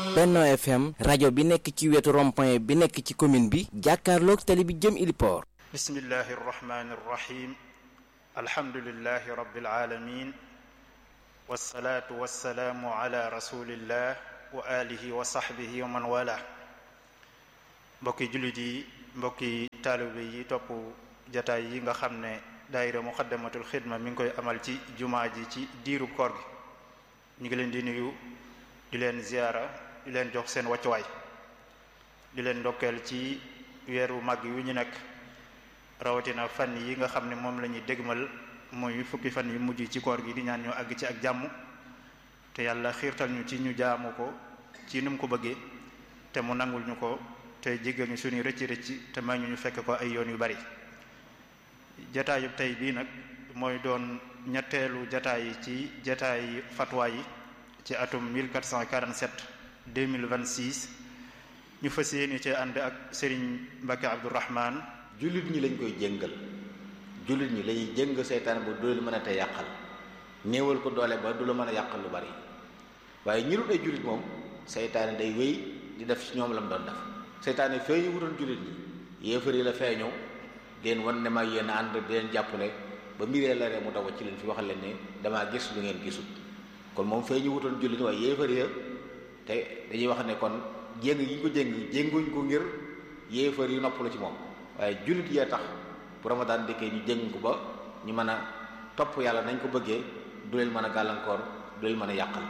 Benno FM rajo bi nekk ci wetu rond-point bi nekk ci commune bi jàkkaarloog tali bi jëm Iliport bismillahi arrahmani arrahim alhamdulilahi rabbil alamin wasalaatu wasalaamu ala rasulillah wa alihi wa sahbihi wa man wala mbokki jullit yi mbokki taalibe yi topp jataay yi nga xam ne daayira muqaddamatul xidma mi ngi koy amal ci jumaa ji ci diiru koor gi ñu ngi leen di nuyu di leen ziyaara di leen jox seen wàccuwaay di leen ndokkeel ci weeru màgg wi ñu nekk rawatina fan yi nga xam ne moom la ñuy dégmal mooy fukki fan yu mujj ci koor gi di ñaan ñu àgg ci ak jàmm te yàlla xiirtal ñu ci ñu jaamu ko ci nu mu ko bëggee te mu nangul ñu ko te jéggal ñu suñuy rëcc rëcc te may ñu ñu fekk ko ay yoon yu bari jataayub tey bii nag mooy doon ñetteelu jataay yi ci jataay fatwa yi ci atum 1447 2026 ñu fas yéene ci ànd ak Serigne Mbacke Abdourahman jullit ñi lañ koy jëngal jullit ñi lañuy jëng seytaan ba du leen mën a te yàqal néewal ko doole ba du la mën a yàqal lu bari waaye ñi dul ay jullit moom seytaane day wéy di def ci ñoom la mu doon def seytaane feeñu wutoon jullit ñi yéefar yi la feeñoo leen wan ne ma yéen ànd di leen jàppale ba mbiree la ree mu daw ci leen fi waxal leen ne damaa gis lu ngeen gisul kon moom feeñu wutoon jullit ñi waaye yéefar ya te dañuy wax ne kon jéng yi ñu ko jéng jénguñ ko ngir yéefar yi noppalu ci moom waaye jullit yee tax bu ramadaan dikkee ñu jéng ko ba ñu mën a topp yàlla nañ ko bëggee du leen mën a gàllankoor du leen mën a yàqal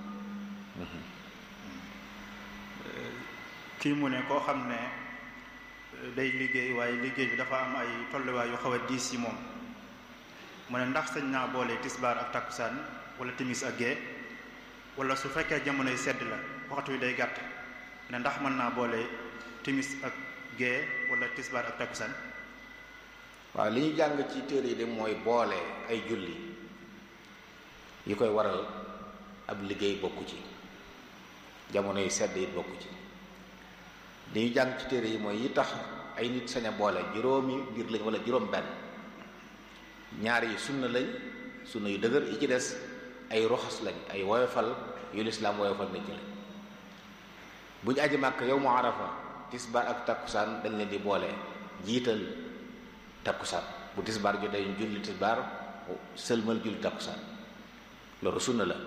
kii mu ne koo xam ne day liggéey waaye liggéey bi dafa am ay tolluwaay yu xaw a diis yi moom mu ne ndax sañ naa boole tisbaar ak takkusaan wala timis ak gee wala su fekkee jamonoy sedd la waxtu wi day gàtt ne ndax mën naa boole timis ak gee wala tisbaar ak takkusaan waaw li ñu jàng ci téere yi de mooy boole ay julli yi koy waral ab liggéey bokku ci jamono yi sedd it bokku ci li ñu jàng ci téere yi mooy yi tax ay nit sañ a boole juróomi mbir lañ wala juróom benn ñaar yi sunna lañ sunna yu dëgër yi ci des ay roxas lañ ay woyofal yu lislaam woyofal nañ ci lañ bu ñu aji màkk yow mu arafa tisbaar ak takkusaan dañ leen di boole jiital takkusaan bu tisbaar jotee ñu julli tisbaar sëlmal julli takkusaan loolu sunna la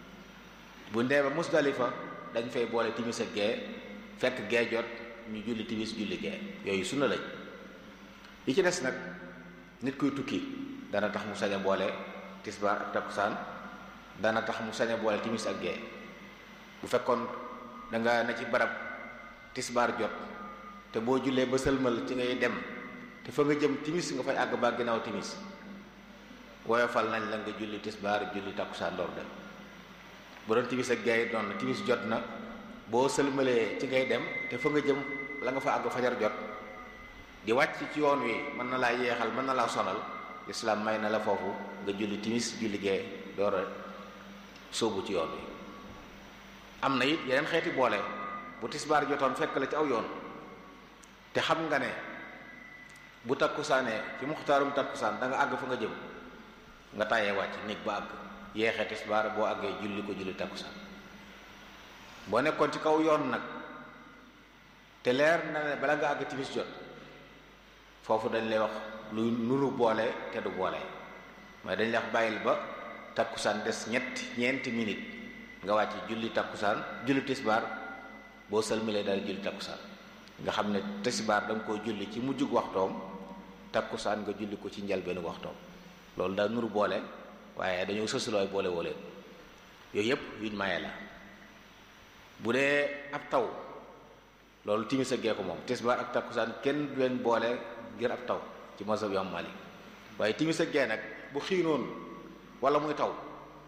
bu ndee ba musdalifa dañ fay boole timis ak gee fekk gee jot ñu julli timis julli gee yooyu sunna lañ yi ci des nag nit kuy tukki dana tax mu sañ a boole tisbaar ak takkusaan dana tax mu sañ a boole timis ak gee bu fekkoon da nga ne ci barab tisbaar jot te boo jullee ba sëlmal ci ngay dem te fa nga jëm timis nga fay àgg ba ginnaaw timis woyofal nañ la nga julli tisbaar julli takkusaan door dem bu doon timis ak gee doon na timis jot na boo sëlmalee ci ngay dem te fa nga jëm la nga fa àgg fajar jot di wàcc ci yoon wi mën na laa yeexal mën na laa sonal lislaam may na la foofu nga julli timis julli gee door a sóobu ci yoon wi am na it yeneen xeeti boole bu tisbaar jotoon fekk la ci aw yoon te xam nga ne bu takkusaanee ci muxtaarum takkusaan da nga àgg fa nga jëm nga tàyyee wàcc néeg ba àgg yeexee tisbaar boo àggee julli ko julli takkusaan boo nekkoon ci kaw yoon nag te leer na ne bala nga àgg timis jot foofu dañ lay wax lu nuru boole te du boole mooy dañ lay wax bàyyil ba takkusaan des ñetti ñeenti minute nga wàcc julli takkusaan julli tisbaar boo sëlmalee daal julli takkusaan nga xam ne tisbaar da nga koo julli ci mujjug waxtoom takkusaan nga julli ko ci njëlbeenu waxtoom loolu daal nuru boole waaye dañoo sësulooy boole woo leen yooyu yëpp yuñ maye la bu dee ab taw loolu timis ak gee ko moom tisbaar ak takkusaan kenn du leen boole ngir ab taw ci mazhab Imam Malik waaye timis ak gee nag bu xiinoon wala muy taw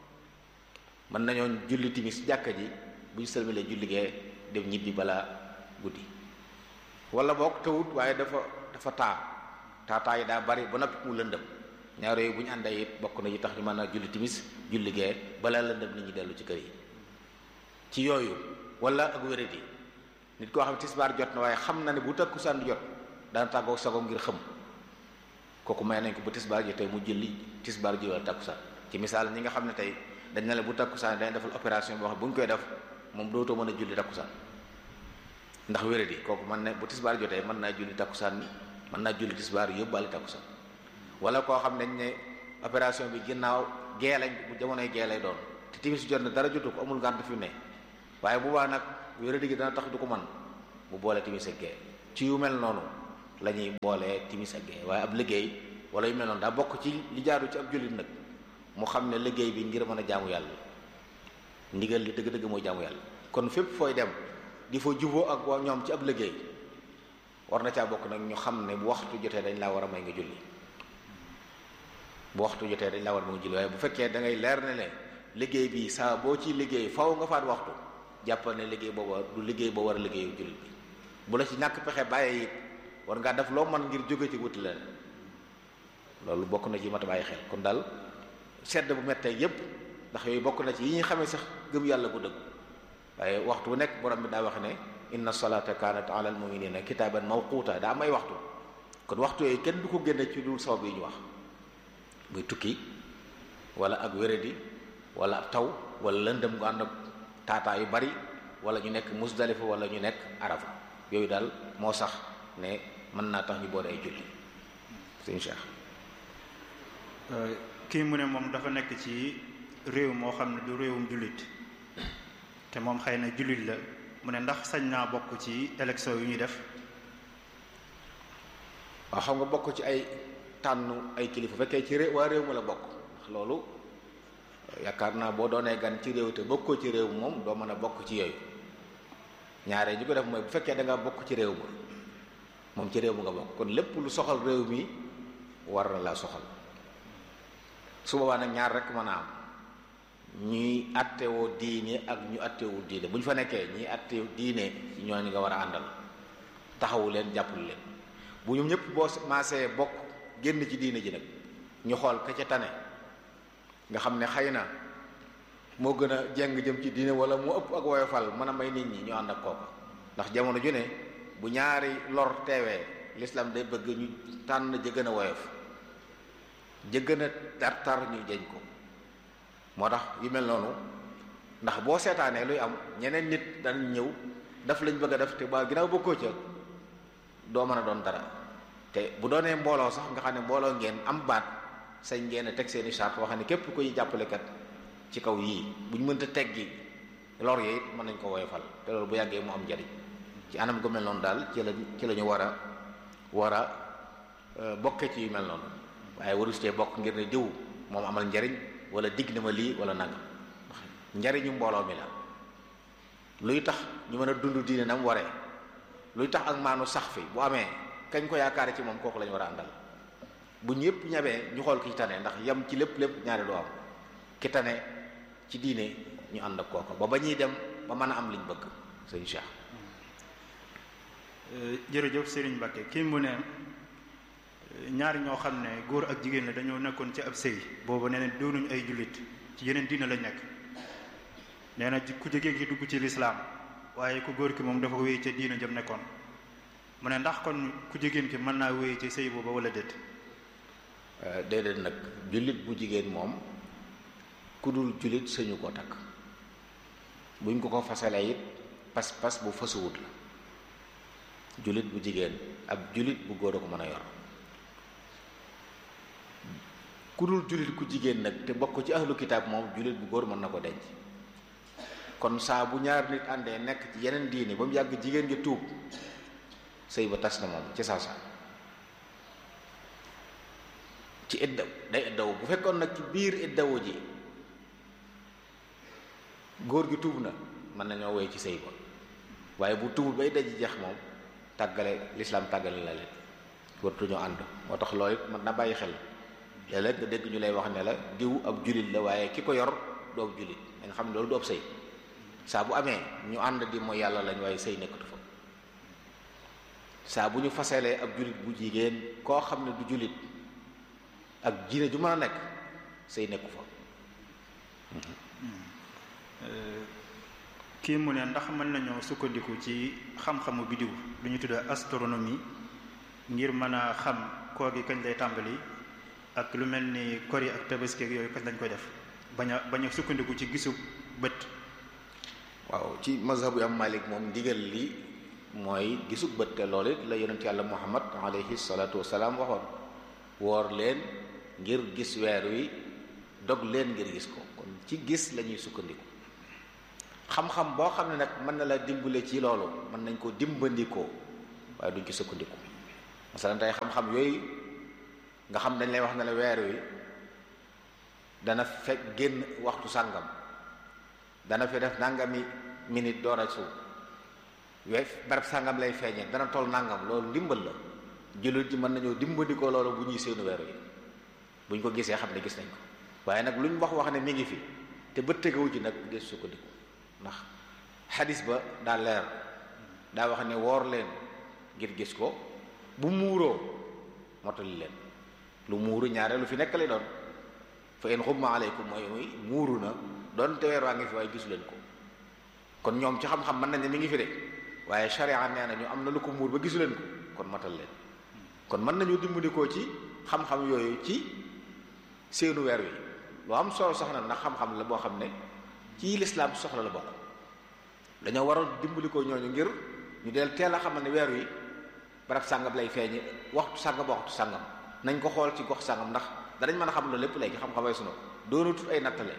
mën nañoo julli timis jàkka ji bu ñu sëlmalee julli gee dem ñibbi balaa guddi wala boog tawut waaye dafa dafa taa taataa yi daa bari ba noppi mu lëndëm ñaar yooyu bu ñu àndee it bokk na yi tax ñu mën a julli timis julli gee balaa lëndëm nit ñi dellu ci kër yi ci yooyu wala ak wéradi nit koo xam tisbaar jot na waaye xam na ne bu takkusaan jot dana tàggoog sagoom ngir xëm kooku may nañ ko bu tisbaar jotee mu julli tisbaar ji wala takkusaan ci misaal ñi nga xam ne tey dañ ne la bu takkusaan dañ defal opération boo xam bu ñu koy def moom dootoo mën a julli takkusaan ndax wéradi kooku mën na bu tisbaar jotee mën naa julli takkusaan mën naa julli tisbaar yóbbaale takkusaan wala koo xam nañ ne opération bi ginnaaw gee lañ bu jamonoy gee lay doon te timis jot na dara jotu ko amul ngànt fi ne waaye bu baax nag wéradi gi dana tax du ko man bu boolee timis ak gee ci yu mel noonu la ñuy boolee timis ak gee waaye ab liggéey wala yu mel noonu daa bokk ci li jaaru ci ab jullit nag mu xam ne liggéey bi ngir mën a jaamu yàlla ndigal li dëgg-dëgg mooy jaamu yàlla kon fépp fooy dem di fa juboo ak waa ñoom ci ab liggéey war na caa bokk nag ñu xam ne bu waxtu jotee dañ laa war a may nga julli bu waxtu jotee dañ laa war a may nga julli waaye bu fekkee da ngay leer ne ne liggéey bi saa boo ci liggéey faw nga faat waxtu jàppal ne liggéey booba du liggéey boo war a liggéeyu jullit bi bu la ci ñàkk pexe bàyyee it war ngaa def loo mën ngir jóge ci wuti leen loolu bokk na ci mat a bàyyi xel kon daal sedd bu mettee yépp ndax yooyu bokk na ci yi ñuy xamee sax gëm yàlla bu dëgg waaye waxtu bu nekk borom bi daa wax ne inna salata kanat ala al muminina kitaban mawquta daa am ay waxtu kon waxtu yooyu kenn du ko génne ci dul sabab yi ñu wax muy tukki wala ak wéradi wala ab taw wala lëndëm gu ànd ak taataa yu bari wala ñu nekk musdalifa wala ñu nekk arafa yooyu daal moo sax ne mën naa tax ñu boole ay julli sëñ Cheikh kii mu ne moom dafa nekk ci réew moo xam ne du réewum jullit te moom xëy na jullit la mu ne ndax sañ naa bokk ci élection yu ñuy def waaw xam nga bokk ci ay tànn ay kilifa fekkee ci réew waa réew ma la bokk ndax loolu yaakaar naa boo doonee gan ci réew te bokkoo ci réew moom doo mën a bokk ci yooyu ñaaree ñu ko def mooy bu fekkee da nga bokk ci réew ma moom ci réew ma nga bokk kon lépp lu soxal réew mi war na laa soxal su boobaa nag ñaar rek mën a am ñuy attewoo diine ak ñu attewul diine bu ñu fa nekkee ñuy attew diine ci ñooñu nga war a àndal taxawu leen jàppale leen bu ñu ñëpp boo maasee bokk génn ci diine ji nag ñu xool ka ca tane nga xam ne xëy na moo gën a jeng jëm ci diine wala mu ëpp ak woyofal mën a may nit ñi ñu ànd ak kooka ndax jamono ju ne bu ñaari lor teewee l'islam day bëgg ñu tànn ja gën a woyof ja gën a tar-tar ñu jeñ ko moo tax yu mel noonu ndax boo seetaanee luy am ñeneen nit dañ ñëw daf lañ bëgg a def te ba ginnaaw bokkoo ca doo mën a doon dara te bu doonee mbooloo sax nga xam ne mbooloo ngeen am baat sañ ngeen a teg seeni charte wax ne képp koy jàppalekat ci kaw yii buñ mënta teggi lor yi it mën nañ ko woyofal te loolu bu yàggee mu am njariñ ci anam gu mel noonu daal ci la ci la ñu war a war a bokke ci yu mel noonu waaye waru cee bokk ngir ne diw moom amal njariñ wala digg na ma lii wala nangam njariñu mbooloo mi la luy tax ñu mën a dund diine na mu waree luy tax ak maanu sax fi bu amee kañ ko yaakaare ci moom kooku la ñu war a àndal bu ñëpp ñabee ñu xool ki tane ndax yam ci lépp lépp ñaari du am ki tane ci diine ñu ànd ak kooku ba ba ñuy dem ba mën a am liñ bëgg sëñ Cheikh. jërëjëf Serigne Mbacke kii mu ne ñaari ñoo xam ne góor ak jigéen la dañoo nekkoon ci ab sëy boobu nee na doonuñ ay jullit ci yeneen diina lañ nekk nee na ku jigéen ki dugg ci lislaam waaye ku góor ki moom dafa wéy ca diina jëm nekkoon mu ne ndax kon ku jigéen ki mën naa wéy ci sëy booba wala déet déedéet nag jullit bu jigéen moom ku dul jullit sañu koo takk buñ ko ko fasalee it pas-pas bu fasuwut la jullit bu jigéen ab jullit bu góor a ko mën a yor ku dul jullit ku jigéen nag te bokk ci ahlu kitaab moom jullit bu góor mën na ko denc kon saa bu ñaar nit àndee nekk ci yeneen diini ba mu yàgg jigéen gi tuub sëy ba tas na moom ci saa saa ci iddaw day iddaw bu fekkoon nag ci biir iddawu ji góor gi tuub na mën nañoo woy ci sëy ba waaye bu tuubul bay daji jeex moom tàggale lislaam tàggale la leen wartuñoo ànd moo tax loolu it mën na bàyyi xel léeg-léeg nga dégg ñu lay wax ne la diw ab julit la waaye ki ko yor du ab julit da nga xam ne loolu du ab sëy saa bu amee ñu ànd di mooy yàlla lañ waaye sëy nekkatu fa saa bu ñu faselee ab julit bu jigéen koo xam ne du julit ak jiine ju mën a nekk sëy nekku fa kii mu ne ndax mën nañoo sukkandiku ci xam-xamu bidiw lu ñu tuddee astronomie ngir mën a xam koor gi kañ lay tàmbali ak lu mel ni kor yi ak tabaski yooyu kañ lañ koy def bañ a bañ a sukkandiku ci gisu bët waaw ci mazhabu am malik moom ndigal li mooy gisug bët te loolu it la yonent yàlla muhammad alayhi salaatu wasalaam waxoon woor leen ngir gis weer wi dog leen ngir gis ko kon ci gis la ñuy sukkandiku xam-xam boo xam ne nag mën na la dimbale ci loolu mën nañ ko dimbandikoo waaye duñ ci sukkandiku masalan tey xam-xam yooyu nga xam dañ lay wax ne la weer wi dana fekk génn waxtu sàngam dana fi def nangami minute door a suuf we barab sàngam lay feeñee dana toll nangam loolu ndimbal la jullit ji mën nañoo dimbandikoo loolu bu ñuy seenu weer wi buñ ko gisee xam ne gis nañ ko waaye nag luñ wax wax ne mi ngi fi te bët tegawu ci nag des sukkandiku ndax xadis ba daa leer daa wax ne woor leen ngir gis ko bu muuroo motali leen lu muuru ñaare lu fi nekk lay doon fa in xumma aleykum mooy muy muuru na doon te weer waa ngi fi waaye gisu leen ko kon ñoom ci xam-xam mën nañ ne mi ngi fi de waaye sharia nee na ñu am na lu ko muur ba gisu leen ko kon matal leen kon mën nañu dimbandikoo ci xam-xam yooyu ci seenu weer wi lu am solo soxna ndax xam-xam la boo xam ne ci lislaam soxla la bokk dañoo waroon dimbalikoo ñooñu ngir ñu del teel a xamal ne weer wi barab sàngam lay feeñi waxtu sàngam ba waxtu sàngam nañ ko xool ci gox sàngam ndax danañ mën a xam loolu lépp léegi xam-xamay sunu doona tut ay nattale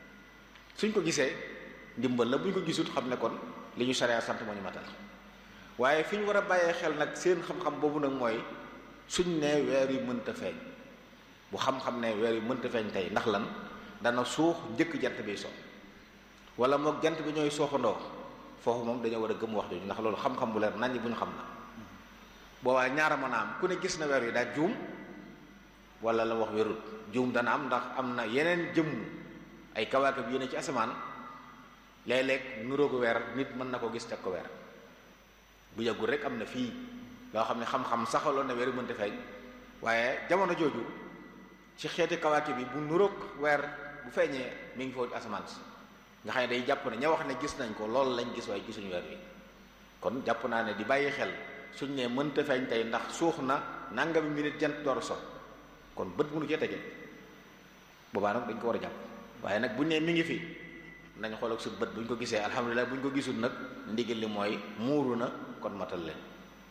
suñ ko gisee ndimbal la buñ ko gisut xam ne kon li ñu sariya sant moo ñu matal waaye fi ñu war a bàyyee xel nag seen xam-xam boobu nag mooy suñ ne weer yu mënta feeñ bu xam-xam ne weer yu mënta feeñ tey ndax lan dana suux njëkk jant bi so wala moog jant bi ñooy sooxandoo foofu moom dañoo war a gëm wax jooju ndax loolu xam-xam bu leer nañ bu ñu xam la boobaa ñaara mën a am ku ne gis na weer wi daa juum wala la wax wérut juum dana am ndax am na yeneen jëmm ay kawaakib yéene ci asamaan léeg-léeg nuroo ko weer nit mën na ko gis teg ko weer bu yàggul rek am na fii loo xam ne xam-xam saxaloon na weer yu mënta feeñ waaye jamono jooju ci xeeti kawaakib bi bu nuroog weer bu feeñee mi ngi foofu asamaan si nga xam ne day jàpp ne ña wax ne gis nañ ko loolu lañ gis waaye gisuñu weer wi kon jàpp naa ne di bàyyi xel suñ ne mënta feeñ tey ndax suux na nangami minute jant door a so kon bët mënu cee tege boobaa nag dañ ko war a jàpp waaye nag buñ ne mi ngi fi nañ xool ak su bët buñ ko gisee alhamdulilah buñ ko gisul nag ndigal li mooy muuru na kon matal leen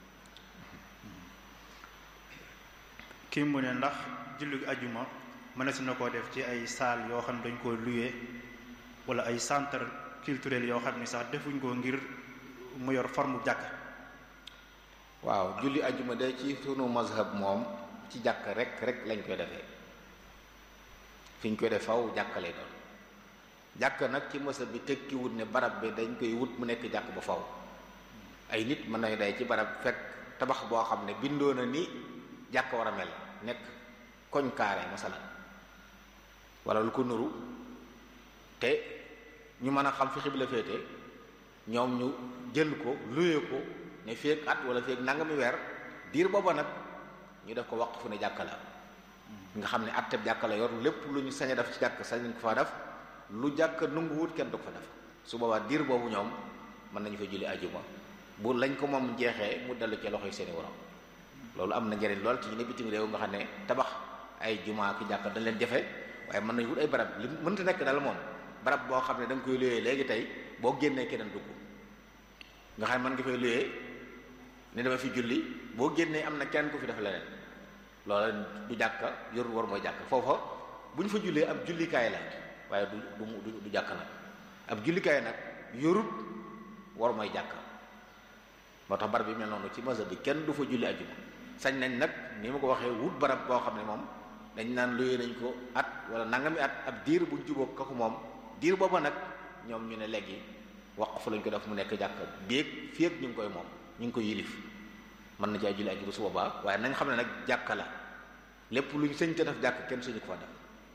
kii mu ne ndax julli ajuma mënees na koo def ci ay salle yoo xam ne dañ koo loué wala ay centre culturel yoo xam ne sax defuñ ko ngir mu yor forme jàkk waaw julli ajuma de ci sunu mazhab moom ci jàkk rek rek lañ koy defee fi ñu koy def faw jàkk lay doon jàkk nag ci mazhab bi tekki wut ne barab bi dañ koy wut mu nekk jàkk ba faw ay nit mën nañu day ci barab fekk tabax boo xam ne bindoo na ni jàkk war a mel nekk koñ kaare masalan wala lu ko nuru te ñu mën a xam fi xibla féete ñoom ñu jël ko luye ko ne feek at wala feek nangami weer diir booba nag ñu def ko waqf fu ne jàkka la nga xam ne atteb jàkka la yor lépp lu ñu sañ a def ci jàkk sañ nañ ko fa def lu jàkk nunguwut kenn du ko fa def su boobaa diir boobu ñoom mën nañu fa julli ajuma bu lañ ko moom jeexee mu dellu ci loxoy seeni waram loolu am na njëriñ lool ci ñu ne bitim réew nga xam ne tabax ay juma ki jàkka dañ leen jafe waaye mën nañu wut ay barab li mënta nekk dal moom barab boo xam ne da nga koy luyee léegi tey boo génnee keneen dugg nga xam ne mën nga fay luyee ne dama fi julli boo génnee am na kenn ku fi def leneen loola du jàkka yorul war mooy jàkka foofa bu ñu fa jullee ab jullikaay la waaye du du du jàkka nag ab jullikaay nag yorut war mooy jàkka moo tax barab bi mel noonu ci mazhab bi kenn du fa julli ajjuma sañ nañ nag ni ma ko waxee wut barab boo xam ne moom dañ naan luyee nañ ko at wala nangami at ab diir bu jubóog kaku moom diir booba nag ñoom ñu ne léegi waqf lañ ko def mu nekk jàkka béeg fii ak ñu ngi koy moom ñu ngi koy yilif mën na caa julli ajjuma su boobaa waaye nañ xam ne nag jàkka la lépp lu ñu sëñ te def jàkk kenn suñu ko fa def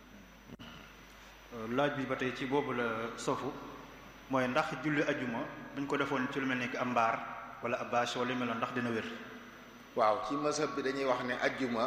laaj bi ba tey ci boobu la sofu mooy ndax julli ajuma buñ ko defoon ci lu mel ni am mbaar wala ab bâche wala lu mel noonu ndax dina wér waaw ci mazhab bi dañuy wax ne ajjuma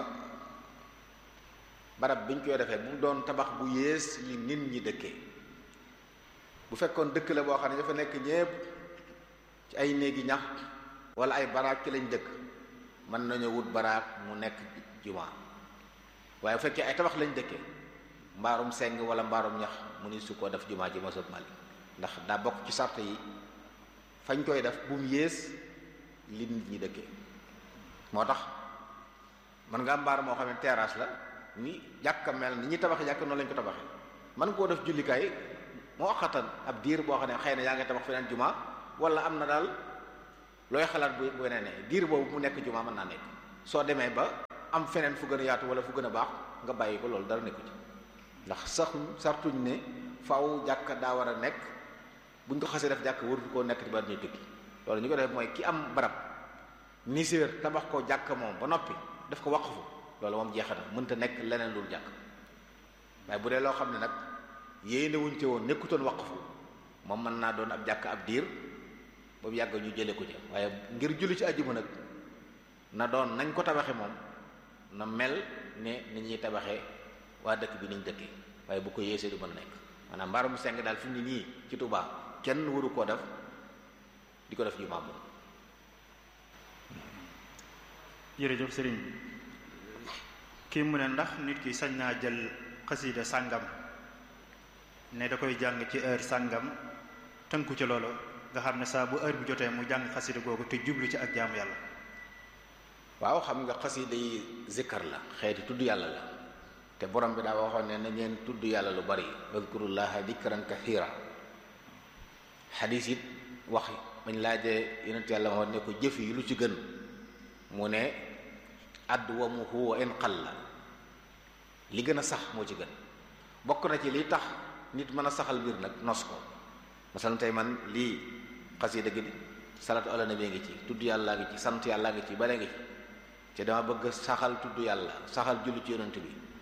barab biñ koy defee bu mu doon tabax bu yées li nit ñi dëkkee bu fekkoon dëkk la boo xam ne dafa nekk ñépp ci ay néegi ñax wala ay baraak ci lañ dëkk mën nañu wut baraak mu nekk juma waaye bu fekkee ay tabax lañ dëkkee mbaarum seng wala mbaarum ñax mu ni su ko def juma ji mazhab Malik ndax daa bokk ci sart yi fañ koy def bu mu yées li nit ñi dëkkee moo tax man nga am mbaar moo xam ne terrasse la ni jàkka mel ni ñi tabaxee jàkka noonu lañ ko tabaxee man koo def jullikaay moo xatan ab diir boo xam ne xëy na yaa ngi tabax feneen juma wala am na daal looy xalaat bu bu weneen ne diir boobu mu nekk juma mën naa nekk soo demee ba am feneen fu gën a yaatu wala fu gën a baax nga bàyyi ko loolu dara nekku ci ndax sax sartuñ ne faw jàkka daa war a nekk buñ ko xasee def jàkk warut koo nekk ci ba ñuy tukki loolu ñu ko def mooy ki am barab niséer tabax ko jàkk moom ba noppi daf ko waqfu loolu moom jeexana mënta nekk leneen loolu jàkk waaye bu dee loo xam ne nag yéene wuñ ci woon nekkutoon waqfu moom mën naa doon ab jàkk ab diir boobu yàgg ñu jële ko ci waaye ngir julli ci àjjuma nag na doon nañ ko tabaxe moom na mel ne ni ñuy tabaxee waa dëkk bi niñ dëkkee waaye bu ko yéesee du mën a nekk maanaam mbaarum seng daal fi mu ne nii ci Tuubaa kenn waru koo def di ko def jumaa moom jërëjëf sëriñ bi kii mu ne ndax nit ki sañ naa jël xasida sàngam ne da koy jàng ci heure sàngam tënku ci loolu nga xam ne saa bu heure bi jotee mu jàng xasida googu te jublu ci ak jaamu yàlla waaw xam nga xasida yi zikkar la xeeti tudd yàlla la te borom bi daa waxoon ne na ngeen tudd yàlla lu bari wadkurullaha dikran kathira xadis it wax bañ laajee yonent yàlla moo ne ko jëf yi lu ci gën mu ne adwamuhu wa in qalla li gën a sax moo ci gën bokk na ci li tax nit mën a saxal mbir nag nos ko masalan tey man lii xasida gi salatu ala nabi ngi ci tudd yàlla ngi ci sant yàlla ngi ci bare ngi ci te dama bëgg saxal tudd yàlla saxal julli ci yonent bi